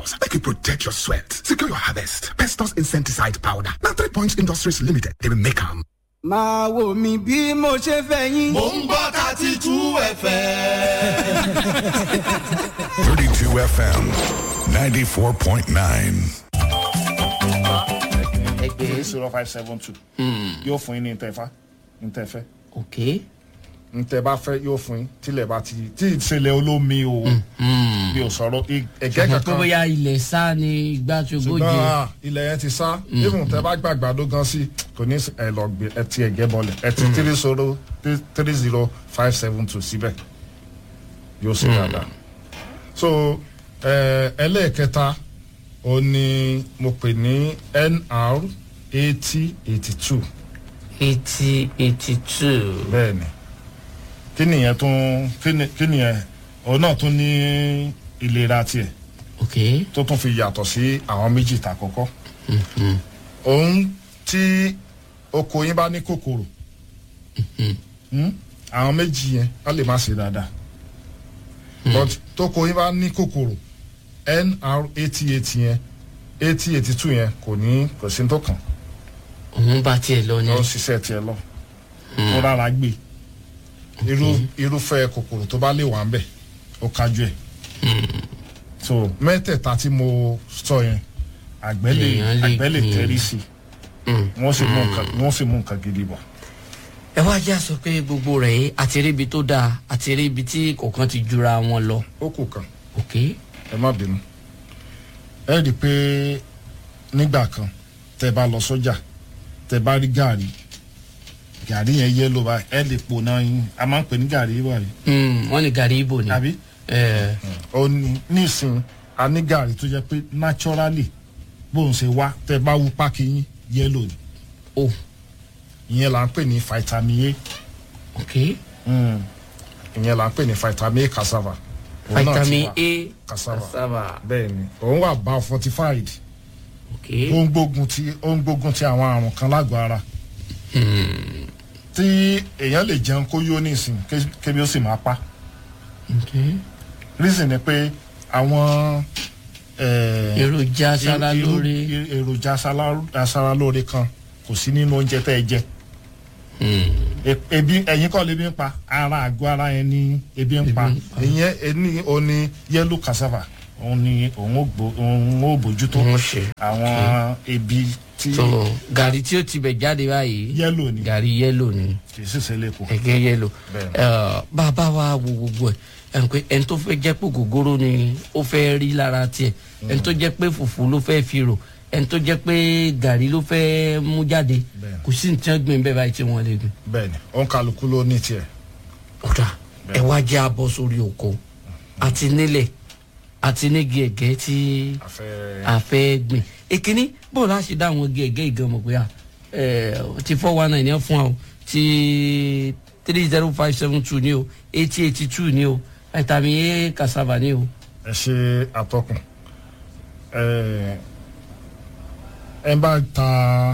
Make you protect your sweat. Secure your harvest. Pestos insecticide powder. Now three points industries limited. They will make them. máa wò mí bí mo ṣe fẹ́ yín. mò ń gbọ́ thirty two fm. 32 FM 94.9. ẹgbẹ́ zero five seven two yóò fún yín ní ntẹ̀fá ntẹ̀fẹ́ ok ntẹ̀ bá fẹ́ yóò fún yín tílẹ̀ bá ti tí ìṣẹ̀lẹ̀ olómi o bí o sọ̀rọ̀ i- ẹ̀gẹ́ ṣùgbọ́n pé kankan bóyá ilẹ̀ sá ni igbá tí ogójì ṣùgbọ́n ah, ilẹ̀ yẹn ti sá even tẹ bá gbàgbàdo gan sí kò ní ẹ lọ gbé ẹ ti ẹ̀gẹ́ bọlẹ̀ ẹ ti three zero three zero five seven two síbẹ̀ yóò ṣe dáadáa so ẹ, ẹlẹ́ẹ̀kẹta ó ní mo pè ní nr eighty eighty two eighty eighty two bẹ́ẹ̀ni kí nìyẹn tún kí ni- kí nìyẹn òun náà tún ní ìlera tiẹ̀ ok tó tún fi yàtọ̀ sí àwọn méjì tà kọ́kọ́ òun tí oko yín bá ní kòkòrò hmm, àwọn méjì yẹn á lè má ṣe dáadáa but tóko yín bá ní kòkòrò nr eighty eight yẹn eighty eighty two yẹn kò ní kò sí ní tó kàn òun bá tiẹ̀ lọ ni lọ ṣiṣẹ́ tiẹ̀ lọ tó rárá gbé irú irúfẹ́ kòkòrò tó bá lè wà ń bẹ̀ ó kájú ẹ̀ so mẹ́tẹ̀ẹ̀ta tí mo sọ yẹn àgbẹ̀ lè Èèyàn lè àgbẹ̀ lè gbìn. tẹ́rí sí i wọ́n sì mú nǹkan wọ́n sì mú nǹkan gidi bọ̀ ẹ wá já sọ pé gbogbo rẹ̀ yìí àti rí ibi tó dáa àti rí ibi tí kọ̀ọ̀kan ti jura wọn lọ ó kù kan ok ẹ má bínú ẹ rí i pé nígbà kan tẹ bá lọ sọ́jà tẹ bá rí gàrí gàrí yẹn yẹ́lò báyìí ẹ lè pò náà yín a máa ń pè ní gàrí báyìí Hmm, wọ́n ní gàrí ibo ni àbí. ẹ ó ní nísìn a ní gàrí tó jẹ pé naturally bóun ṣe wá tẹ bá wú pákí yín yẹlò ni o ìyẹn là ń pè ní vitamin ok a ìyẹn là ń pè ní vitamin a cassava Òun náà ti vitamin wà. a cassava cassava bẹ́ẹ̀ ni òun wà bá fortified ok ó ń gbógun ti ó ń gbógun ti àwọn àrùn kan lágọ̀ọ́ ara tí èèyàn lè jẹun kó yó nísìn ké- kébi ó sì máa pa ok reason ni pé àwọn eh, èròjà aṣara irú- lóore irú- èròjà aṣara- aṣara lóore kan kò sí nínú oúnjẹ tẹ́ ẹ jẹ E- ebi ẹ̀yin kọ́ lebi ń pa ara àgọ́ ara yẹn ní ebi ń pa Ebi ń pa. ìyẹn ẹni òní yellow cassava òun ni òun ò gbó- òun ò bójútó wọ́n ṣe àwọn ebi tí so gàrí tí ó ti bẹ̀ jáde báyìí yellow ni gàrí yẹ́lò ni kì í sì ṣe lẹ́kọ̀ọ́ ẹ̀gẹ́ yẹ́lò Bẹ́ẹ̀ni. Ẹ, bàbá wa wo gbogbo ẹ̀ ẹ̀ ń pé ẹni tó fẹ́ jẹ́ pé gògóró ni ó fẹ́ rí lára tiẹ̀ ẹni tó jẹ́ pé fùfú ló fẹ́ fi rò ẹni tó jẹ́ pé gàrí ló fẹ́ mú jáde Bẹ́ẹ̀ni. kò sí ní tí wọ́n gbìn bẹ́ẹ̀ báyìí tí wọ́n lè gbìn. bẹ́ẹ̀ ni òun kálukú ló ní tiẹ̀ ọ̀dà ẹ wá jẹ́ abọ́ sórí oko àti nílẹ̀ àti nígi ẹ̀gẹ́ tí àfẹ́ a fẹ́ gbìn èkíní bó la ṣe dá àwọn igi ẹ̀gẹ́ ìgan mọ̀ pé à ẹ̀ ti four one nine yẹn fún wa o ti three zero five seven two ni o eighty eighty two ni o vitamin a cassava ni o. ẹ ṣe àtọkùn ẹ ẹ bá ta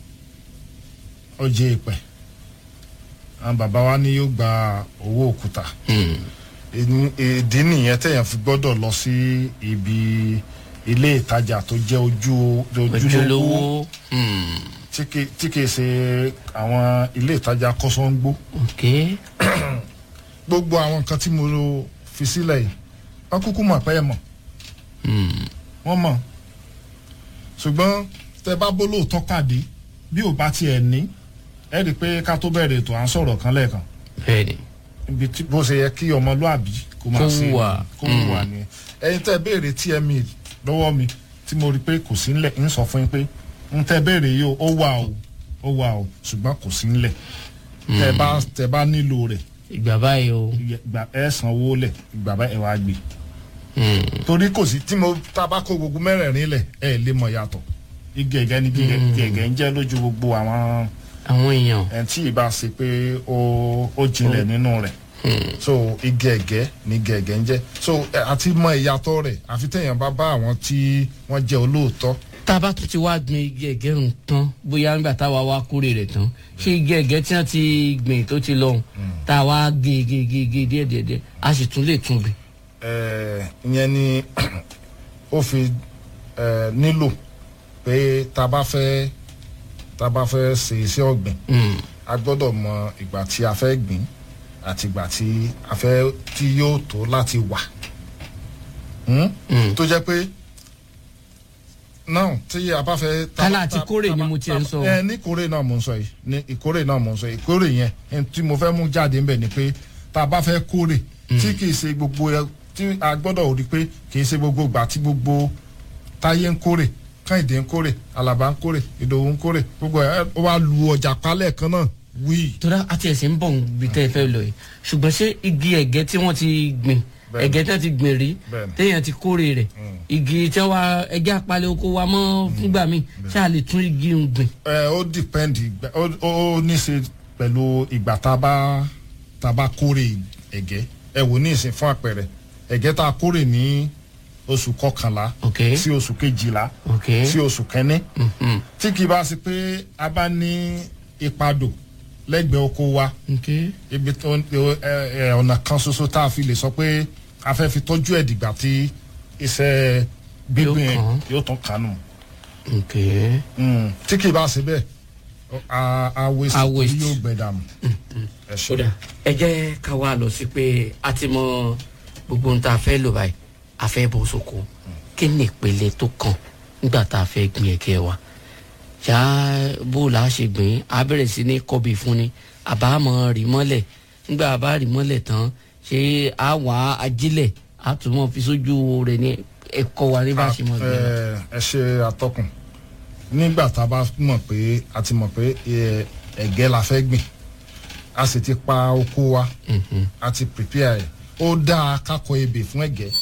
ọjẹ ìpẹ àwọn bàbá wa ní yóò gba owó òkúta Ìní- ìdí nìyẹn téèyàn fi gbọ́dọ̀ lọ sí ibi ilé ìtajà tó jẹ́ ojú ojúlówó ojúlówó hmm, tí kì- tí kìí ṣe àwọn ilé ìtajà kọ́sọ́ńgbó ok gbogbo àwọn nǹkan tí mo fi sílẹ̀ yìí wọ́n kúkú mọ̀ pé ẹ mọ̀ hmm, wọ́n mọ̀ ṣùgbọ́n tẹ bá bó lóòótọ́ pàdé bí ò bá tiẹ̀ ní ẹ rí i pé ká tó bẹ̀rẹ̀ ètò à ń sọ̀rọ̀ kan lẹ́ẹ̀kan bẹ́ẹ̀ni ibi tí bó ṣe yẹ kí ọmọlúàbí kó máa Kó ṣe hùwà. kó wà ní ẹyin tẹ béèrè tme lọ́wọ́ mi tí mo rí i pé kò sí ńlẹ̀ ń sọ fún yín pé ń tẹ béèrè yìí o ó wà o ó wà o ṣùgbọ́n kò sí ńlẹ̀ tẹ bá tẹ bá nílò rẹ̀ ìgbà báyìí o ìgbà ẹ sanwó lẹ̀ ìgbà bá ẹ wá gbé hmm, torí kò sí tí mo tá a bá kó gbogbo mẹ́rẹ̀ẹ̀rin lẹ̀ ẹ lè mọ̀ yàtọ̀ igi ẹ̀gẹ́ ni igi ẹ̀gẹ́ ń jẹ́ lójú gbogbo àwọn àwọn èèyàn ẹ̀ tí ì bá ṣe pé ó ó jinlẹ̀ nínú rẹ̀ so igi ẹ̀gẹ́ ni igi ẹ̀gẹ́ ń jẹ́ so ẹ, àti mọ ìyàtọ̀ rẹ̀ àfi téèyàn bá bá àwọn tí wọ́n jẹ́ olóòótọ́ tá a bá tún ti wá gbin igi ẹ̀gẹ́ ń tán bóyá nígbà táwa wá kórè rẹ̀ tán ṣé igi ẹ̀gẹ́ tí wọ́n ti gbìn tó ti lọ́hùn tá a wá gé gé gé gé díẹ̀ díẹ̀ díẹ̀ a sì tún lè tún gbìn. Ẹ, ìyẹn ni ó fi eh, nílò pé tá a bá fẹ́ tá a bá fẹ́ ṣe iṣẹ́ ọ̀gbìn a gbọ́dọ̀ mọ ìgbà tí a fẹ́ gbìn àti ìgbà tí a fẹ́ tí yóò tó láti wà Hmm? tó jẹ́ pé náà tí a bá fẹ́. tá- Kálá àti tá- kórè tá- ni mo tiẹ̀ ń sọ. ẹ ní kórè náà mo ń sọ yìí ní ìkórè náà mo ń sọ yìí ìkórè yẹn ẹni tí mo fẹ́ mú jáde ń bẹ̀ ni pé tá a bá fẹ́ kórè tí kì í ṣe gbogbo ẹ tí a gbọ́dọ̀ rí pé kì í ṣe gbogbo ìgbà tí gbogbo táyé ń kórè káyìndé ń kórè alaba ń kórè ìdòwú ń kórè gbogbo ẹ ó wá lu ọjà palẹ̀ kan náà wíì. tóra àti ẹ̀sìn ń bọ̀ níbi tẹ́ ẹ fẹ́ lọ yìí ṣùgbọ́n ṣé igi ẹ̀gẹ́ tí wọ́n ti gbìn Bẹ́ẹ̀ni. ẹ̀gẹ́ tí wọ́n ti gbìn rí Bẹ́ẹ̀ni. téèyàn ti kórè rẹ̀ igi tí wọ́n ẹ̀gẹ́ apalẹ̀ oko wa mọ́ fúngbà míì ṣé a lè tún igi ń gbìn. ẹ ó dìpẹ́ndì ó ó ní í ṣe pẹ̀lú ìgbà tá a bá tá a bá kórè ẹ̀gẹ́ ẹ wò ní ìsìn fún àpẹẹrẹ ẹ̀gẹ́ tá a kórè ní oṣù kọkànlá Ok. sí oṣù kejìlá Ok. sí oṣù kẹ́ní Mhm. tí kì í bá ṣe pé a bá ní ìpadò lẹ́gbẹ̀ẹ́ oko wa ok ibi tó ẹ ẹ ọ̀nà kan ṣoṣo tá a fi lè sọ pé a fẹ́ fi tọ́jú ẹ̀ dìgbà tí iṣẹ́ gbígbìn Yóò kàn án. yóò tán kánú ok Mm, tí kì í bá ṣe bẹ́ẹ̀ a a waste A waste. yóò gbẹ dànù. ẹ ṣe kódà ẹ jẹ́ ká wá lọ sí pé a ti mọ gbogbo ohun tá a fẹ́ lò báyìí a fẹ́ bọ́ sóko kí ni ìpele tó kàn nígbà tá a fẹ́ gbin ẹ̀gẹ́ wa ṣá bó la ṣe gbìn á bẹ̀rẹ̀ sí ní kọ́bì fún ni àbá mọ̀ rí mọ́lẹ̀ nígbà bá rí mọ́lẹ̀ tán ṣé a wà á ajílẹ̀ a tún mọ̀ fi sójú rẹ̀ ní ẹ̀kọ́ wa ní bá a ṣe mọ̀ gbìn. ẹ ẹ ṣe atọ́kùn nígbà tá a bá mọ̀ pé a ti mọ̀ pé ẹ, ẹ̀gẹ́ la fẹ́ gbìn a sì ti pa oko wa a ti prepare ẹ̀ ó dáa kákọ ebè fún ẹ̀gẹ́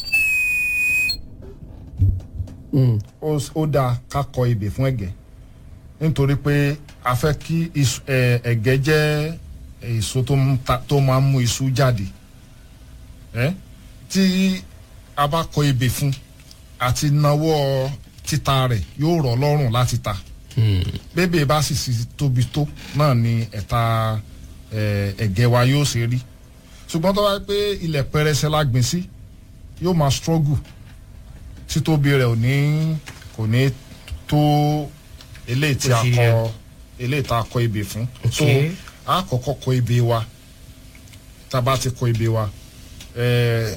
Mm. ó s- ó dáa kákọ ebè fún ẹ̀gẹ́ nítorí pé a fẹ́ kí iṣu- ẹ, ẹ̀gẹ́ jẹ́ èso tó ń ta- tó máa ń mú iṣu jáde ẹ tí a bá kọ ebè fún àti nawọ́ títa rẹ̀ yóò rọ̀ lọ́rùn láti ta bébè bá sì sì tóbi tó náà ni ẹ̀ta ẹ, ẹ̀gẹ́ wa yóò ṣe rí ṣùgbọ́n tó bá yẹ pé ilẹ̀ pẹrẹsẹ la gbìn sí yóò máa struggle títóbi rẹ̀ ò ní kò ní tó eléyìí tí a Ó ṣe kọ yẹ. eléyìí tá a kọ ebè fún so Okay. a kọ́kọ́ kọ ebè wa tá a bá ti kọ ebè wa ẹẹ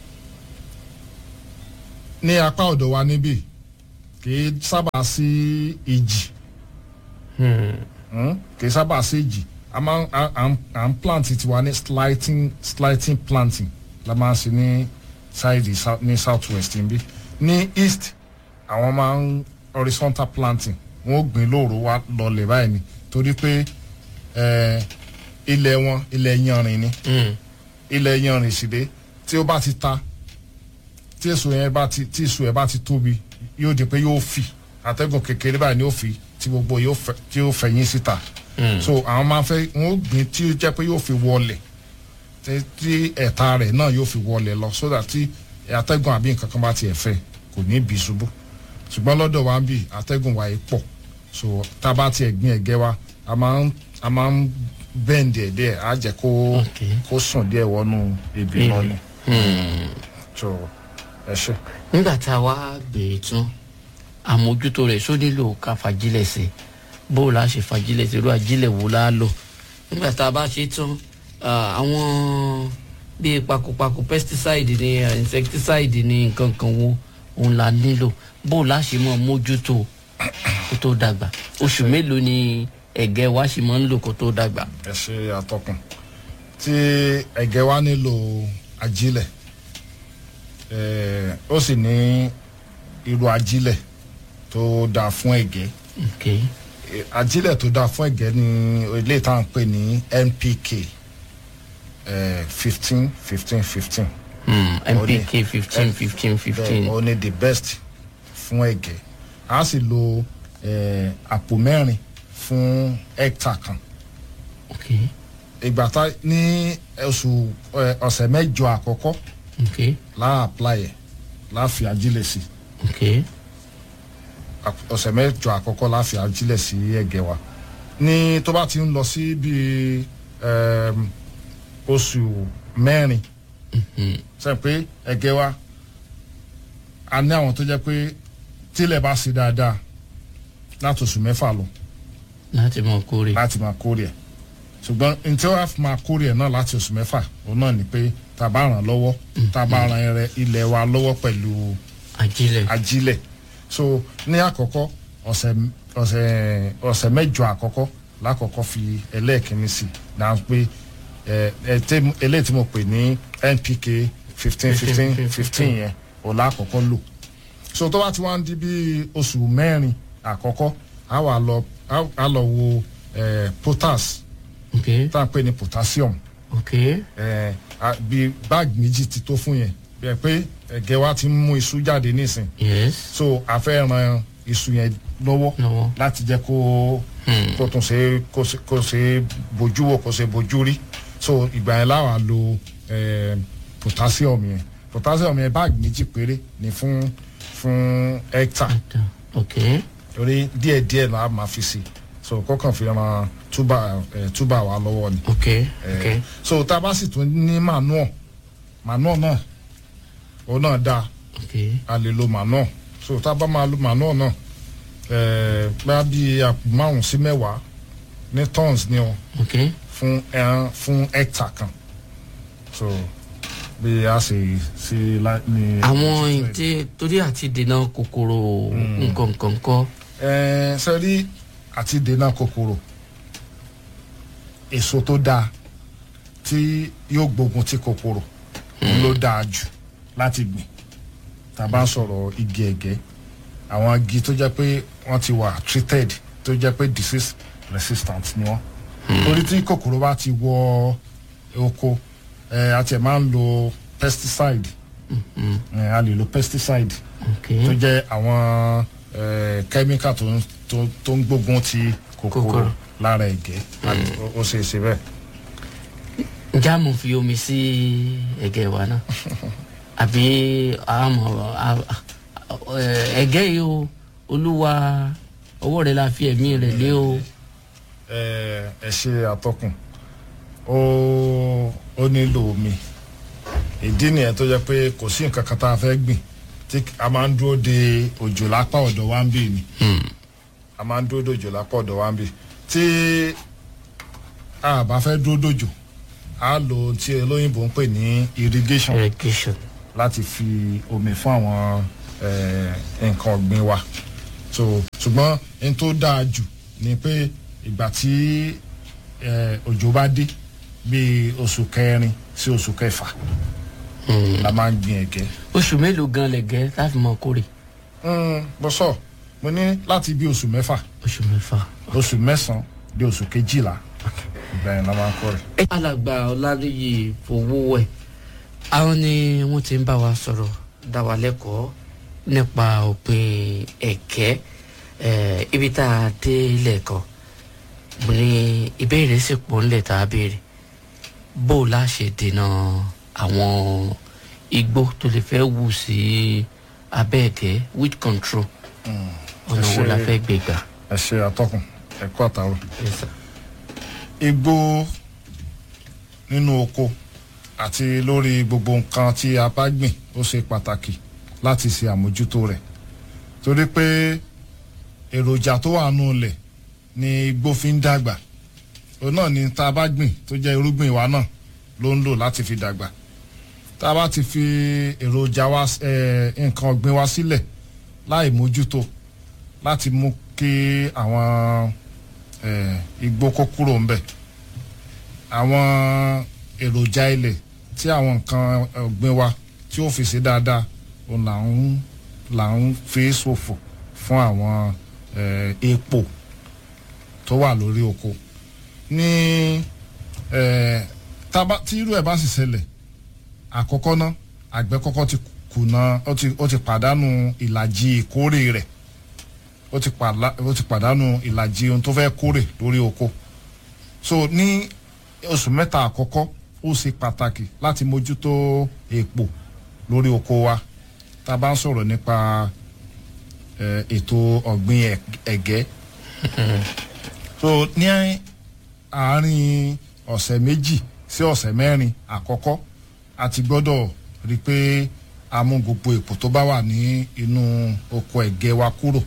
ní apá ọ̀dọ̀ wa níbí kì í sábà sí ìjì Hmm? kì í sábà sí ìjì a máa ń à- à ń- à ń plant tiwa ní slighting slighting planting la máa ń ṣe ní side sou- ní south west níbí ní east àwọn máa ń horizontal planting wọn ò gbìn lóòrò wa lọlẹ̀ báyìí ni torí pé eh, ilẹ̀ wọn ilẹ̀ yanrìn ni Mm. ilẹ̀ yanrìn sì dé tí ó bá ti ta tí èso yẹn bá ti tí èso yẹn bá ti tóbi yóò di pé yóò fì àtẹ́gùn kékeré báyìí ni yóò fi tí gbogbo yóò fẹ tí yóò fẹ̀yìn síta so àwọn máa fẹ́ wọn ó gbìn tí ó jẹ́ pé yóò fi wọlẹ̀ tí tí ẹ̀ta rẹ̀ náà yóò fi wọlẹ̀ lọ so that tí àtẹ́gùn àbí nǹkan kan bá tiẹ̀ fẹ́ kò ní bí ṣubú ṣùgbọ́n lọ́dọ̀ wa ń bì àtẹ́gùn wa yìí pọ̀ so tá a bá tiẹ̀ gbìn ẹ̀gẹ́ wa a máa ń a máa ń bẹ́ǹdì ẹ̀ díẹ̀ á jẹ́ kó Okay. kó sùn díẹ̀ wọnú ibi Ibi. lọ ni so ẹ ṣe. nígbà tá a wá gbé e tán àmójútó rẹ̀ só nílò ká fagilẹ̀ sí i bó o la ṣe fagilẹ̀ sí irú ajílẹ̀ wo la lò nígbà tá a bá ṣe tán ah, àwọn bíi pakopako pesticide ni ah, insecticide ni nǹkan kan wo òun la nílò bó o la ṣe mọ mójútó kó tó dàgbà oṣù mélòó ni ẹ̀gẹ́ wa ṣe máa ń lò kó tó dàgbà. ẹ ṣe àtọkùn tí ẹ̀gẹ́ wa nílò ajílẹ̀ eh, ó sì ní irú ajílẹ̀ tó dáa fún ẹ̀gẹ́ Okay. Eh, ajílẹ̀ tó dáa fún ẹ̀gẹ́ ní ilé tá à ń pè ní NPK fifteen fifteen fifteen Hmm, Ó ní- NPK fifteen fifteen fifteen. ó ní the best fún ẹ̀gẹ́ a sì lo eh, àpò mẹ́rin fún hectare kan Okay. ìgbà tá ní oṣù ẹ, ọ̀sẹ̀ mẹ́jọ àkọ́kọ́ Okay. láà apply ẹ̀ láà fi ajílẹ̀ sí Okay. Ap- ọ̀sẹ̀ mẹ́jọ àkọ́kọ́ láà fi ajílẹ̀ sí ẹ̀gẹ́ wa ní tó bá ti ń lọ sí bíi ẹm, oṣù mẹ́rin sẹ́yìn pé ẹ̀gẹ́ wa a ní àwọn tó jẹ́ pé tílẹ̀ bá ṣe dáadáa láti oṣù mẹ́fà lọ láti mọ kórè. láti máa kórè ẹ̀ ṣùgbọ́n n tí wọ́n á fi máa kórè ẹ̀ náà láti oṣù mẹ́fà òun náà ni pé tá a bá ràn lọ́wọ́ tá a bá ràn ẹrẹ ilẹ̀ wa lọ́wọ́ pẹ̀lú ajílẹ̀. ajílẹ̀ so ní àkọ́kọ́ ọ̀sẹ̀ ọ̀sẹ̀ ọ̀sẹ̀ mẹ́jọ àkọ́kọ́ lákọ̀ọ́kọ́ fi ẹlẹ́ẹ̀kínní sí i náà pé ẹ ẹ tẹ eléyìí tí mo pè ní npk fifteen fifteen fifteen yẹn ò lákọ̀ọ́kọ́ lò so tó bá ti wá ń di bí oṣù mẹ́rin àkọ́kọ́ á wà lọ á- á lọ wo ẹ potas ok tá à ń pè ní potassium ok ẹ a- bí báàgì méjì ti tó fún yẹn bí ẹ pé ẹ̀gẹ́ wa ti ń mú iṣu jáde nísìn yes so a fẹ́ ran iṣu yẹn lọ́wọ́ lọ́wọ́. láti jẹ́ kó kó tún ṣe kó ṣe- kó ṣe bójú wò kó ṣe bójú rí so ìgbà yẹn láwa lo eh, potassium yẹn potassium yẹn báàgì méjì péré ni fún fún hectare ok torí díẹ̀ díẹ̀ là á máa fi sí so kọ́kàn fi ran túbà eh, túbà wa lọ́wọ́ ni ok Eh, ok so tá a bá sì tún ní manure manure náà òun náà dáa ok a lè lo manure so tá a bá máa lo manure náà ẹ̀ẹ́ bá bí àpò márùn sí mẹ́wàá ní tons ni o ok fún ẹran fún hectare kan so bí a ṣe ṣe lá- ní. àwọn ìdí torí àti dènà kòkòrò nǹkan nǹkan kọ́ ẹ̀ẹ́ sẹ́rí àti dènà kòkòrò èso tó dáa tí yóò gbógun ti kòkòrò òun ló dáa jù láti gbìn tá a bá ń sọ̀rọ̀ igi ẹ̀gẹ́ àwọn igi tó jẹ́ pé wọ́n ti wà treated tó jẹ́ pé disease resistant ni wọ́n torí tí kòkòrò bá ti wọ oko ẹ̀ a tiẹ̀ máa ń lo pesticide ẹ̀ a lè lo pesticide ok tó jẹ́ àwọn eh, chemical tó ń tó tó ń gbógun ti kòkòrò Kòkòrò. lára ẹ̀gẹ́ àti- ó- ó ṣe é ṣe bẹ́ẹ̀. ǹjẹ́ àmọ̀ fi omi sí ẹ̀gẹ́ wa náà àbí àmọ̀ à- à- ẹ̀gẹ́ yìí o olúwa ọwọ́ rẹ̀ la fi ẹ̀mí rẹ̀ lé o ẹ ẹ ṣe àtọkùn ó ó nílò omi ìdí nìyẹn tó jẹ́ pé kò sí nǹkan kan tá a fẹ́ gbìn tí a máa ń dúró de òjò lápá ọ̀dọ̀ wa ń bì ni a máa ń dúró de òjò lápá ọ̀dọ̀ wa ń bì tí a bá fẹ́ dúró dòjò a lò ohun tí olóyìnbó ń pè ní irrigation irrigation láti fi omi fún àwọn eh, nǹkan ọ̀gbìn wa so ṣùgbọ́n n tó dáa jù ni pé ìgbà tí eh, òjò bá dé bíi oṣù kẹrin sí oṣù kẹfà la máa ń gbin ẹ̀gẹ́. oṣù mélòó gan lẹ̀gẹ́ láti mọ kórè Mm, bó sọ mo ní láti bí oṣù mẹ́fà oṣù mẹ́fà. oṣù mẹ́sàn-án dé oṣù kejìlá ìgbà yẹn la máa ń kọ́ rẹ̀. alàgbà ọládìyí fowówẹ̀ àwọn ni wọ́n ti ń bá wa sọ̀rọ̀ dá wa lẹ́kọ̀ọ́ nípa òpin ẹ̀kẹ́ eh, ibi tá a dé lẹ́ẹ̀kan mo ní ìbéèrè sì pọ̀ ńlẹ̀ tá a béèrè bó o la ṣe dènà àwọn igbó tó lè fẹ́ wù sí abẹ́ ẹ̀kẹ́ with control ọ̀nà wo la ṣe- fẹ́ gbé gbà. ẹ ṣe àtọkùn ẹ̀kọ́ àtàrọ̀. Yes, sir. igbó nínú oko àti lórí gbogbo nǹkan tí a bá gbìn ó ṣe pàtàkì láti ṣe àmójútó rẹ̀ torí pé èròjà tó wà nù lẹ̀ ni igbó fi ń dàgbà òun náà ni tá a bá gbìn tó jẹ́ irúgbìn wa náà ló ń lò láti fi dàgbà tá a bá ti fi èròjà wa eh, nǹkan ọ̀gbìn wa sílẹ̀ láì mójútó láti mú kí àwọn eh, igbó kó kúrò ń bẹ̀ àwọn èròjà ilẹ̀ tí àwọn nǹkan ọ̀gbìn wa tí ó fi ṣe dáadáa òun là ń là ń fi ṣòfò fún àwọn eh, epo tó wà lórí oko ní eh, tába- tí irú ẹ̀ bá sì ṣẹlẹ̀ àkọ́kọ́ ná àgbẹ̀ kọ́kọ́ ti kùnà ó ti ó ti pàdánù ìlàjì ìkórè rẹ̀ ó ti pàlà- ó ti pàdánù ìlàjì ohun tó fẹ́ kórè lórí oko so ní oṣù mẹ́ta àkọ́kọ́ ó ṣe pàtàkì láti mójútó èpò lórí oko wa tá a bá ń sọ̀rọ̀ nípa eh, ètò ọ̀gbìn ẹ̀- ẹ̀gẹ́ so ní àárín ọ̀sẹ̀ méjì sí ọ̀sẹ̀ mẹ́rin àkọ́kọ́ a ti gbọ́dọ̀ rí i pé a mú gbogbo èpò tó bá wà ní inú oko ẹ̀gẹ́ wa kúrò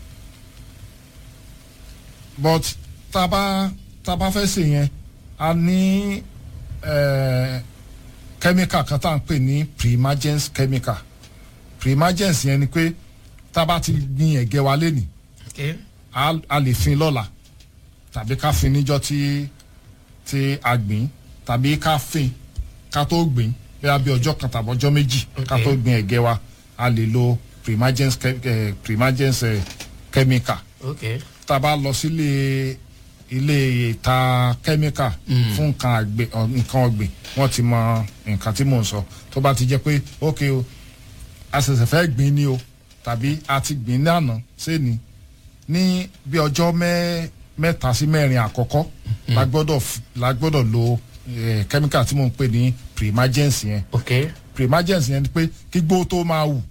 but tá a bá tá a bá fẹ́ sè yẹn a ní eh, chemical kan tá à ń pè ní primagens chemical primagens yẹn ni pé tá a bá ti gbin ẹ̀gẹ́ wa lénìí okay. a a lè fin lọ́la tàbí ká fin níjọ́ tí tí a gbìn tàbí ká fin ká tó gbìn bóyá bí ọjọ́ kan tàbí ọjọ́ méjì ká Okay. tó gbìn ẹ̀gẹ́ wa a lè lo primagens che- eh, primagens eh, chemical okay. tá a bá lọ sílé ilé ìta chemical fún nǹkan àgbẹ̀ ọ, nǹkan ọ̀gbìn wọ́n ti mọ nǹkan tí mò ń sọ tó bá ti jẹ́ pé ok o a ṣẹ̀ṣẹ̀ fẹ́ gbìn ni o tàbí a ti gbìn ní àná sẹ́ni ní bí ọjọ́ mẹ́ mẹ́ta sí mẹ́rin àkọ́kọ́ la gbọ́dọ̀ f- la gbọ́dọ̀ lo eh, chemical tí mò ń pè ní primagens yẹn okay. primagens yẹn ni pé kí gbó tó máa wù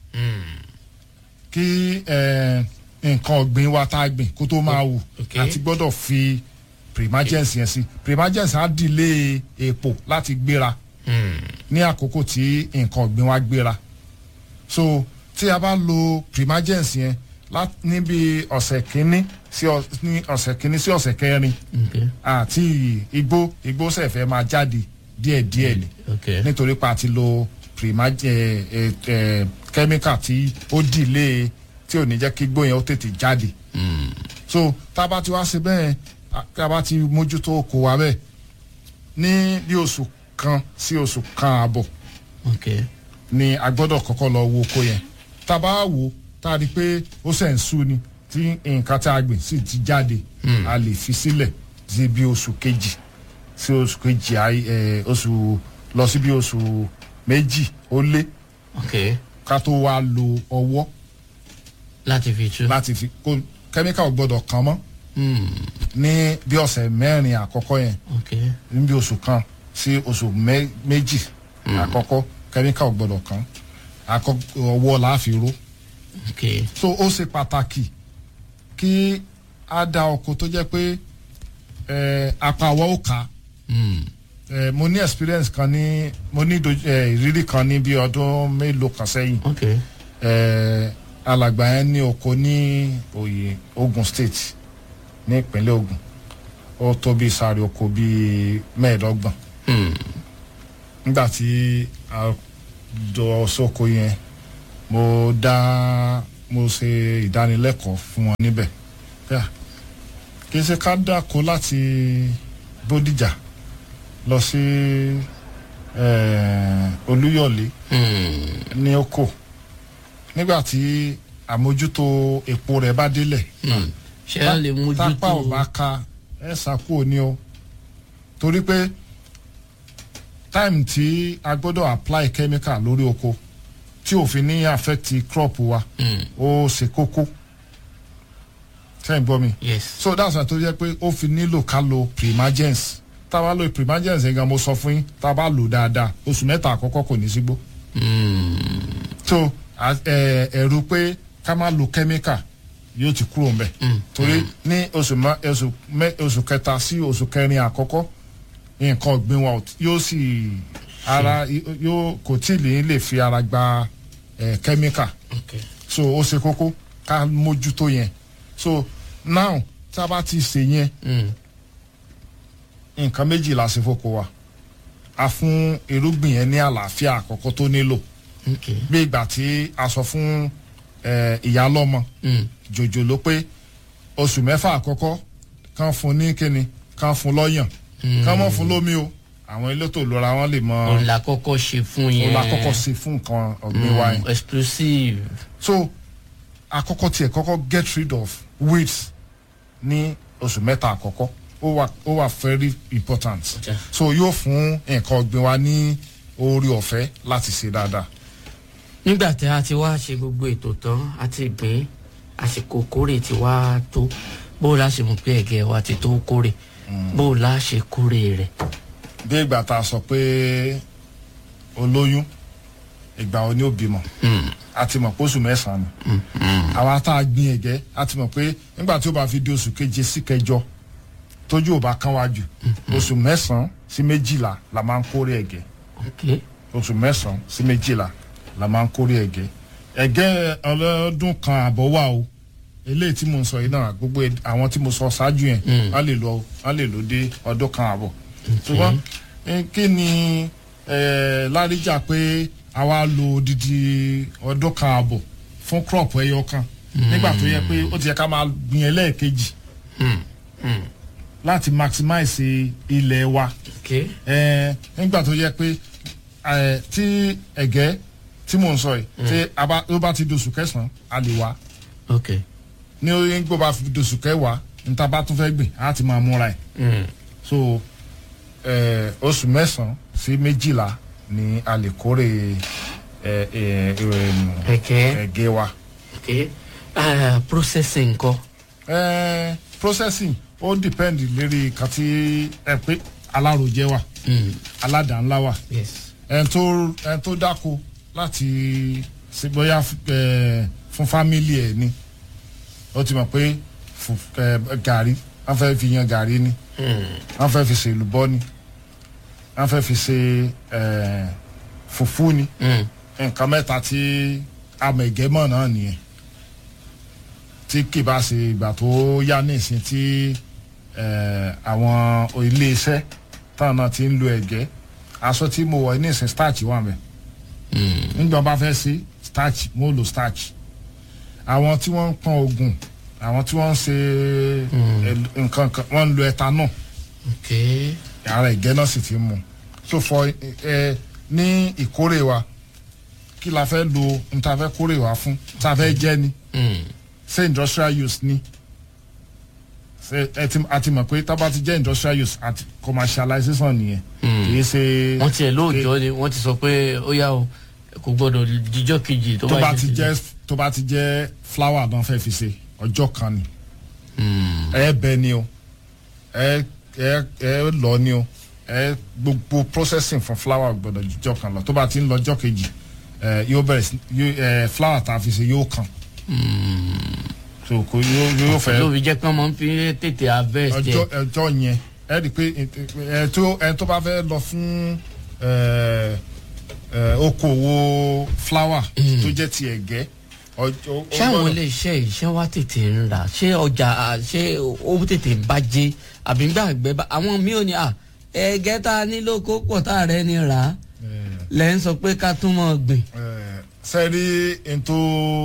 kí eh, nǹkan ọ̀gbìn wa tá a gbìn kó tó máa wù Okay. àti gbọ́dọ̀ fi primagens yẹn sí primagens á dìlé èpò láti gbéra ní àkókò tí nǹkan ọ̀gbìn wa gbéra so tí a bá lo primagens yẹn lá- níbi ọ̀sẹ̀ kínní sí ọ- ní ọ̀sẹ̀ kínní sí ọ̀sẹ̀ kẹrin okay. àti igbó igbó sẹ̀fẹ̀ máa jáde díẹ̀díẹ̀ ni okay. nítorí pa ti lo primag ẹ ẹ ẹ chemical tí ó dìlé tí ò ní jẹ́ kí gbóyè ó tètè jáde. so tá a bá ti wá ṣe bẹ́ẹ̀ a- tá a bá ti mójútó oko wa bẹ́ẹ̀ ní bí oṣù kan sí oṣù kan àbọ̀ okay. ni a gbọ́dọ̀ kọ́kọ́ lọ wo oko yẹn tá a bá wò ó tá a rí i pé ó sẹ̀ ń sú ni tí nǹkan tá a gbìn sì ti jáde a lè fi sílẹ̀ sí bí oṣù kejì sí oṣù kejì àì- ẹ, oṣù lọ sí bí oṣù méjì ó lé okay. ká tó wá lo ọwọ́ láti fi tú. láti fi kó kẹ́míkà ò gbọ́dọ̀ kàn mọ́ ní bí ọ̀sẹ̀ mẹ́rin àkọ́kọ́ yẹn okay. níbi oṣù kan sí oṣù mẹ́- méjì àkọ́kọ́ kẹ́míkà ò gbọ́dọ̀ kàn àkọ́kọ́ ọwọ́ la fi ró okay. so ó ṣe pàtàkì kí a da ọkọ tó jẹ́ pé eh, apá àwọ̀ ó kà á Eh, mo ní experience kan ní mo ní doj- eh, ìrírí kan ní bí ọdún mélòó kan sẹ́yìn okay. eh, alàgbà yẹn ní oko ní oyè Ogun State ní ìpínlẹ̀ Ogun ó tó bí sáré oko bíi mẹ́ẹ̀ẹ́dọ́gbọ̀n nígbà tí a jọ sóko yẹn mo dá mo ṣe ìdánilẹ́kọ̀ọ́ fún wọn níbẹ̀ Yà, kì í ṣe ká dáko láti Bódìjà lọ sí eh, Olúyọ̀lé ní oko nígbà tí àmójútó epo rẹ̀ bá délẹ̀ ṣé a lè tápá ò mójútó bá ka ẹ ṣàkóò ní o torí pé time tí a gbọ́dọ̀ apply chemical lórí oko tí òfin ní affect crop wa ó ṣe kókó sẹ́yìn gbọ́ mi yes. so that's why tó yẹ pé ó fi nílò ká lo primagens tá a bá lo primagens yẹn gan mo sọ fún yín tá a bá lò dáadáa oṣù mẹ́ta àkọ́kọ́ kò ní sígbó so a- ẹ- ẹ̀rù pé ká má lo chemical yóò ti kúrò ń bẹ̀ torí ní oṣù mẹ- oṣù mẹ- oṣù kẹta sí oṣù kẹrin àkọ́kọ́ nǹkan ọ̀gbìn wa ò tí- yóò sì ara yóò kò tí ì lè lè fi ara gba ẹ, chemical okay. so ó ṣe kókó ká mójútó yẹn so now tá a bá ti ṣe yẹn Mm. nǹkan méjì la ṣe fóko wa a fún irúgbìn yẹn ní àlàáfíà àkọ́kọ́ tó nílò okay. bí ìgbà tí a sọ fún eh, ìyá lọ́mọ Mm. jòjòló pé oṣù mẹ́fà àkọ́kọ́ kàn fún ní kíni kàn fún lọ́yàn kàn mọ́ fún lómi o àwọn elétò ìlera wọn lè mọ òun la kọ́kọ́ ṣe fún yẹn. òun la kọ́kọ́ ṣe fún nǹkan ọ̀gbìn wa yẹn Mm, exclusive. so àkọ́kọ́ tiẹ̀ kọ́kọ́ get rid of weeds ní oṣù mẹ́ta àkọ́kọ́ ó wà ó wà very important Okay. so yóò fún nǹkan ọ̀gbìn wa ní oore ọ̀fẹ́ láti ṣe dáadáa nígbà tí a ti wá ṣe gbogbo ètò tán a ti gbìn àsìkò kórè ti wá tó bó o la ṣe mọ̀ pé ẹ̀gẹ́ wa ti tó kórè bó o la ṣe kórè rẹ̀. bí ìgbà tá a sọ pé olóyún ìgbà wo ni ó bímọ a ti mọ̀ pé oṣù mẹ́sàn-án ni àwa tá a gbin ẹ̀gẹ́ a ti mọ̀ pé nígbà tí ó bá fi di oṣù keje sí kẹjọ tójú ò bá kán wá jù oṣù mẹ́sàn-án sí méjìlá la máa ń kórè ẹ̀gẹ́ okay. oṣù mẹ́sàn-án sí méjìlá la máa ń kórè ẹ̀gẹ́ ẹ̀gẹ́ ọlọ́dún kan àbọ̀ wà o eléyìí tí mo ń sọ yìí náà gbogbo ẹ̀- àwọn tí mo sọ ṣáájú yẹn á lè lọ á lè lò dé ọdún kan àbọ̀ ṣùgbọ́n eh, kí ni eh, láríjà pé a wá lo odidi ọdún kan àbọ̀ fún crop ẹyọ kan nígbà tó yẹ pé ó ti yẹ ká máa gbìn ẹlẹ́ẹ̀kejì láti maximize ilẹ̀ wa ok ẹ nígbà tó yẹ pé ẹ tí ẹ̀gẹ́ tí mò ń sọ yìí tí a bá tó bá ti dosù kẹsàn-án a lè wá ok ní orí gbọ́ bá fi dosù kẹwàá níta bá tún fẹ́ gbìn á ti máa múra ẹ̀ Mm. so ẹ oṣù mẹ́sàn-án sí méjìlá ni a lè kórè ẹ ẹ ẹ ẹ̀gẹ́ ẹ̀gẹ́ wa. ok Ah, processing nǹkan ẹ processing ó depend lérí kan tí ẹ pé alárojẹ wà Mm. aládàá-ńlá wà yes ẹn tó ẹn tó dáko láti ṣe bóyá ẹ fún fámìlì ẹ ni ó ti mọ̀ pé fún ẹ gàrí wọ́n fẹ́ fi yan gàrí ni Mm. wọ́n fẹ́ fi ṣe èlùbọ́ ni wọ́n fẹ́ fi ṣe ẹ fùfú ni Mm. nǹkan mẹ́ta tí amẹ̀gẹ́mọ̀ náà nìyẹn tí kì bá ṣe ìgbà tó yá ní ìsìn tí ẹ, àwọn ilé-iṣẹ́ táwọn náà ti ń lo ẹ̀gẹ́ aṣọ tí mo wọ̀ ní ìsìn starch wà mẹ́ Mm. nígbà wọn bá fẹ́ sí starch mo lo starch àwọn tí wọ́n ń pọn oògùn àwọn tí wọ́n ń ṣe ẹ, nǹkan kan wọ́n ń lo ethanol ok ara ẹ̀gẹ́ náà sì ti mú so for ẹ ní ìkórè wa kí la fẹ́ lo n ta fẹ́ kórè wa fún ta fẹ́ jẹ́ ni Mm. ṣé industrial use ni ṣe ẹ ti a ti mọ̀ pé tábà ti jẹ́ industrial use àti commercialization nìyẹn kì í ṣe wọ́n tiẹ̀ lóòjọ́ ni wọ́n ti sọ pé ó yá o kò gbọ́dọ̀ díjọ́ kejì tó tó bá bá ti jẹ́ tó bá ti jẹ́ flower náà fẹ́ fi ṣe ọjọ́ kan ni Mm. ẹ bẹ ni o ẹ ẹ ẹ lọ ni o ẹ gbogbo processing fún flower gbọ́dọ̀ jọ kan lọ tó bá ti ń lọ ọjọ́ kejì ẹ yóò bẹ̀rẹ̀ sí yóò ẹ flower tá a fi ṣe yóò kàn so kò yóò yóò fẹ́ ló fi jẹ́ kí wọ́n máa ń fi tètè harvest ọjọ́ ẹ̀ ọjọ́ yẹn ẹ rí i pé ẹ tó ẹ tó bá fẹ́ lọ fún ẹ ẹ okòwò flower tó jẹ́ ti ẹ̀gẹ́ ọjọ́ ó ṣé àwọn gbọ́dọ̀- ilé iṣẹ́ yìí ṣé wá tètè ń rà ṣé ọjà à, ṣé ó tètè ń bàjẹ́ àbí gbà gbẹ bá àwọn míì ò ní à ẹ̀gẹ́ tá a nílò kó pọ̀ tá a rẹ̀ ni rà á lẹ́ ń sọ pé ká tún mọ̀ gbìn. sẹ́rí n tó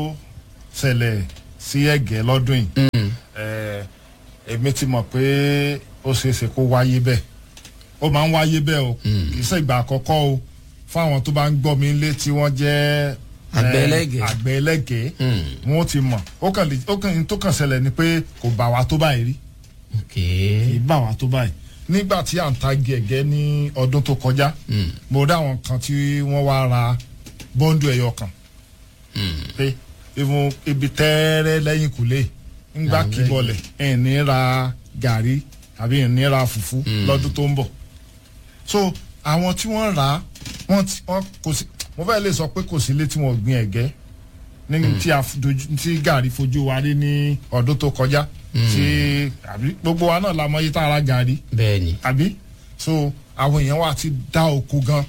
ṣẹlẹ̀ sí ẹ̀gẹ́ lọ́dún yìí eh, èmi ti mọ̀ pé ó ṣeé ṣe kó wáyé bẹ́ẹ̀ ó máa ń wáyé bẹ́ẹ̀ o kì í ṣe ìgbà àkọ́kọ́ o fún àwọn tó bá ń gbọ́ mi lé tí wọ́n jẹ́ Àgbẹ̀ eh, ẹlẹ́gẹ̀ẹ́. àgbẹ̀ ẹlẹ́gẹ̀ẹ́ wọ́n ti mọ̀ ó kàn lè ó kàn n tó kàn ṣẹlẹ̀ ni pé kò bà wá tó báyìí rí ok kì í bà wá tó báyìí nígbà tí à ń ta gẹ̀gẹ́ ní ọdún tó kọjá mo rí àwọn kan tí wọ́n wá ra bọ́ńdù ẹ̀yọ kan pé ìfún ibi tẹ́ẹ́rẹ́ lẹ́yìn kùlé ńgbà Àwọn kíbọlẹ̀ ẹ̀ ní ra gàrí àbí ẹ̀ ní ra fùfú lọ́dún tó ń bọ̀ so àwọn tí wọ́n rà á wọ́n ti wọ́n kò sí mo fẹ́ lè sọ pé kò sí ilé tí wọ́n gbin ẹ̀gẹ́ ní tí a dojú tí gàrí fojú wa rí ní ọdún tó kọjá tí àbí gbogbo wa náà la mọ iye tá a ra gàrí bẹ́ẹ̀ ni àbí so àwọn èèyàn wa ti dá oko gan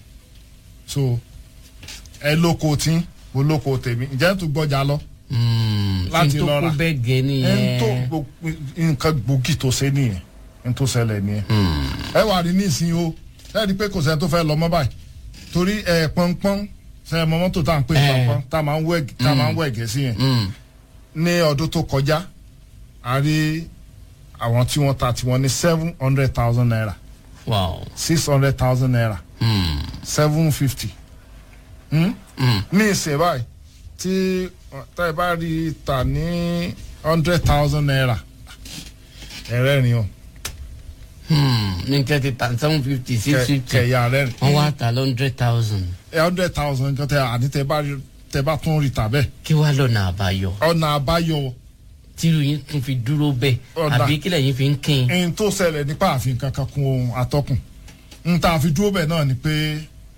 so ẹ lóko tí mo lóko tèmi ǹjẹ́ tó gbọ́jà lọ Láti láti tó lọ kó rà. bẹ́ẹ̀ gẹ́ ẹ ń nìyẹn tó gbogbo- nǹkan gbòógì tó ṣe nìyẹn ń tó ṣẹlẹ̀ nìyẹn ẹ wà rí nísìnyí o ẹ rí i pé kò sẹ́ni tó fẹ́ lọ mọ́ báyìí torí ẹ pọ́npọ́n ṣe ẹ mọ mọ́tò tá à ń pè ní Eh. pọ́npọ́n tá a máa ń wẹ̀ tá a máa ń wẹ̀ gẹ̀ẹ́sì yẹn Mm. ní ọdún tó kọjá a rí àwọn tí wọ́n ta tiwọn ní seven hundred thousand naira wow six hundred thousand naira Mm. seven fifty Mm. ní ìsìn báyìí tí tá ẹ bá rí i tà ní hundred thousand naira ẹ̀rẹ́rìn o Hmm. ní kẹ́tì tàn seven fifty six Kẹ- fifty kẹ̀yà rẹ́rìn wọ́n wá ta hundred thousand hundred thousand nǹkan tẹ àní tẹ bá rí tẹ bá tún rí tà bẹ́ẹ̀ kí wàá lọ́nà àbáyọ ọ̀nà àbáyọ tírú yín tún fi dúró bẹ́ẹ̀ Ọ̀dà. àbí kílẹ̀ yín fi ń kín ẹni tó ṣẹlẹ̀ nípa àfihàn kankan kun ohun atọ́kùn n ta fi dúró bẹ́ẹ̀ náà ni pé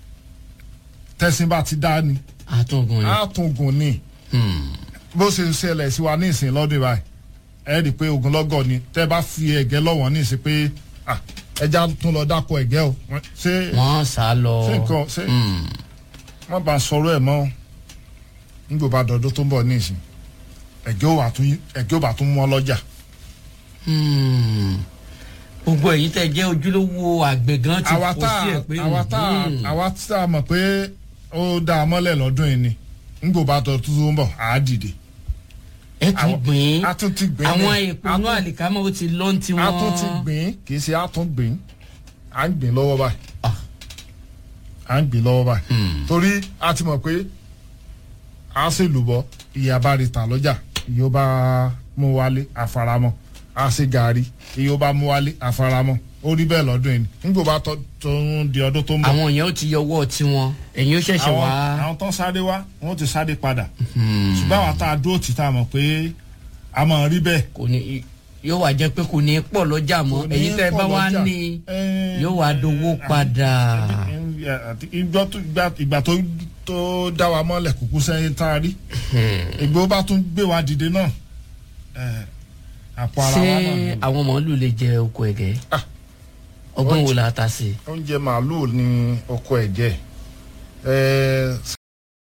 tẹ̀sìn bá ti dá ni àtúngùn ni. àtúngùn ni bó ṣe ṣẹlẹ̀ sí wa ní ìsìn lọ́dún báyìí ẹ rí i pé ogunlọ́gọ̀ ni tẹ́ bá fi ẹ̀gẹ́ lọ́wọ́ ní ìsìn pé ah, ẹja tún lọ dáko ẹ̀gẹ́ o Wọ́n- ṣé wọ́n sá lọ. ṣé nǹkan ṣé wọ́n bá sọ̀rọ̀ ẹ̀ mọ́ nígbà bá dọ̀dọ̀ tó ń bọ̀ ní ìsìn ẹ̀gẹ́ ò bá tún ẹ̀gẹ́ ò bá tún mọ́ lọ́jà Hmm. gbogbo ẹ̀yin tẹ́ jẹ́ ojúlówó àgbẹ̀ gan ti àwa fò tá sí ẹ̀ pé àwa tá hmm. àwa tá a mọ̀ pé ó dá a mọ́lẹ̀ lọ́dún yìí ni nígbà bá dọ̀dọ̀ tó ń bọ̀ àá dìde ẹ tún àwọn- gbìn a tún ti gbìn àwọn ní. èèpo A inú tún- àlìkámọ́ ó ti lọ́n ti wọ́n a tún ti gbìn kì í ṣe a tún gbìn à ń gbìn lọ́wọ́ báyìí Ah. à ń gbìn lọ́wọ́ báyìí torí a ti mọ̀ pé a ṣe lùbọ́ iye abárí ta lọ́jà iye ó bá mú wálé àfaramọ́ a ṣe gàrí iye ó bá mú wálé àfaramọ́ ó rí bẹ́ẹ̀ lọ́dún yìí nígbà bá tó tó ń di ọdún tó ń bọ̀ àwọn èèyàn ó ti yọwọ́ tiwọn ẹ̀yin ó ṣẹ̀ṣẹ̀ àwọn wá àwọn tó sáré wá wọ́n ti sáré padà ṣùgbọ́n àwọn tá a dúró tì tá a mọ̀ pé a mọ̀ rí bẹ́ẹ̀ kò ní yóò wá jẹ́ pé kò ní pọ̀ lọ́jà mọ́ Kò ní ẹ̀yin tẹ́ ẹ pọ̀ bá wá lọ́jà. ní Eh, yóò wá dowó padà. àti ìgbà tó ìgbà- ìgbà tó tó dá wa mọ́lẹ̀ kúkú sẹ́yìn tá a rí ìgbà ó bá tún gbé wa dìde náà eh, àpò ara ṣé wa náà ni. àwọn màálù lè jẹ oko ẹ̀gẹ́ Ah. ọgbọ́n wo la ta sí i. oúnjẹ màálùú ni ọkọ ẹ̀jẹ̀